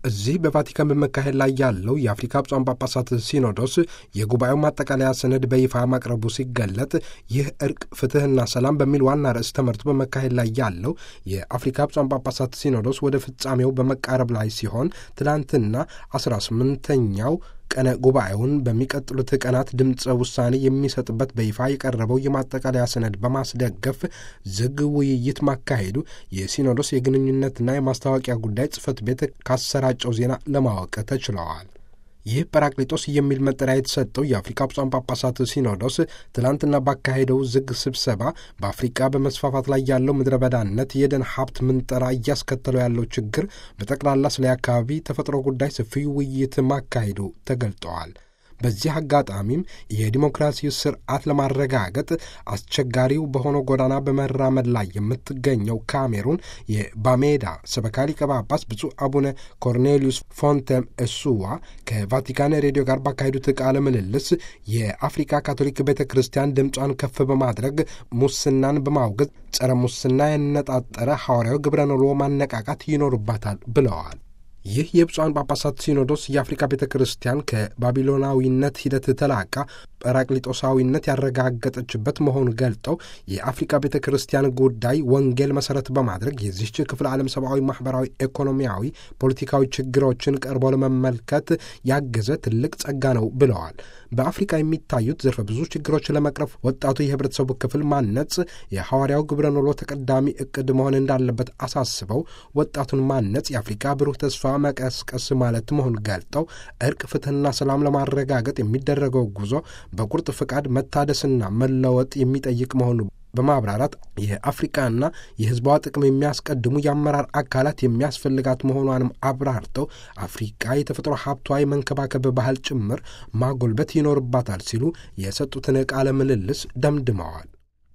እዚህ በቫቲካን በመካሄድ ላይ ያለው የአፍሪካ ብፁዓን ጳጳሳት ሲኖዶስ የጉባኤው ማጠቃለያ ሰነድ በይፋ ማቅረቡ ሲገለጥ ይህ እርቅ፣ ፍትሕና ሰላም በሚል ዋና ርዕስ ተመርቶ በመካሄድ ላይ ያለው የአፍሪካ ብፁዓን ጳጳሳት ሲኖዶስ ወደ ፍጻሜው በመቃረብ ላይ ሲሆን ትናንትና አስራ ስምንተኛው ቀነ ጉባኤውን በሚቀጥሉት ቀናት ድምፀ ውሳኔ የሚሰጥበት በይፋ የቀረበው የማጠቃለያ ሰነድ በማስደገፍ ዝግ ውይይት ማካሄዱ የሲኖዶስ የግንኙነትና የማስታወቂያ ጉዳይ ጽሕፈት ቤት ካሰራጨው ዜና ለማወቅ ተችለዋል። ይህ ጰራቅሊጦስ የሚል መጠሪያ የተሰጠው የአፍሪካ ብፁዓን ጳጳሳት ሲኖዶስ ትላንትና ባካሄደው ዝግ ስብሰባ በአፍሪቃ በመስፋፋት ላይ ያለው ምድረ በዳነት፣ የደን ሀብት ምንጠራ እያስከተለው ያለው ችግር፣ በጠቅላላ ስለ አካባቢ ተፈጥሮ ጉዳይ ሰፊ ውይይት ማካሄዱ ተገልጠዋል። በዚህ አጋጣሚም የዲሞክራሲ ስርዓት ለማረጋገጥ አስቸጋሪው በሆነው ጎዳና በመራመድ ላይ የምትገኘው ካሜሩን የባሜዳ ሰበካ ሊቀ ጳጳስ ብፁዕ አቡነ ኮርኔሊዩስ ፎንተም እሱዋ ከቫቲካን ሬዲዮ ጋር ባካሄዱት ቃለ ምልልስ የአፍሪካ ካቶሊክ ቤተ ክርስቲያን ድምጿን ከፍ በማድረግ ሙስናን በማውገዝ ጸረ ሙስና ያነጣጠረ ሐዋርያዊ ግብረ ኖሎ ማነቃቃት ይኖርባታል ብለዋል። ይህ የብፁዓን ጳጳሳት ሲኖዶስ የአፍሪካ ቤተ ክርስቲያን ከባቢሎናዊነት ሂደት ተላቃ ጰራቅሊጦሳዊነት ያረጋገጠችበት መሆኑን ገልጠው የአፍሪካ ቤተ ክርስቲያን ጉዳይ ወንጌል መሠረት በማድረግ የዚህች ክፍለ ዓለም ሰብአዊ፣ ማኅበራዊ፣ ኢኮኖሚያዊ፣ ፖለቲካዊ ችግሮችን ቀርቦ ለመመልከት ያገዘ ትልቅ ጸጋ ነው ብለዋል። በአፍሪካ የሚታዩት ዘርፈ ብዙ ችግሮች ለመቅረፍ ወጣቱ የህብረተሰቡ ክፍል ማነጽ የሐዋርያው ግብረ ኖሎ ተቀዳሚ እቅድ መሆን እንዳለበት አሳስበው ወጣቱን ማነጽ የአፍሪካ ብሩህ ተስፋ መቀስቀስ ማለት መሆን ገልጠው እርቅ፣ ፍትሕና ሰላም ለማረጋገጥ የሚደረገው ጉዞ በቁርጥ ፍቃድ መታደስና መለወጥ የሚጠይቅ መሆኑ በማብራራት የአፍሪቃና የሕዝቧ ጥቅም የሚያስቀድሙ የአመራር አካላት የሚያስፈልጋት መሆኗንም አብራርተው አፍሪቃ የተፈጥሮ ሀብቷ የመንከባከብ ባህል ጭምር ማጎልበት ይኖርባታል ሲሉ የሰጡትን ቃለ ምልልስ ደምድመዋል።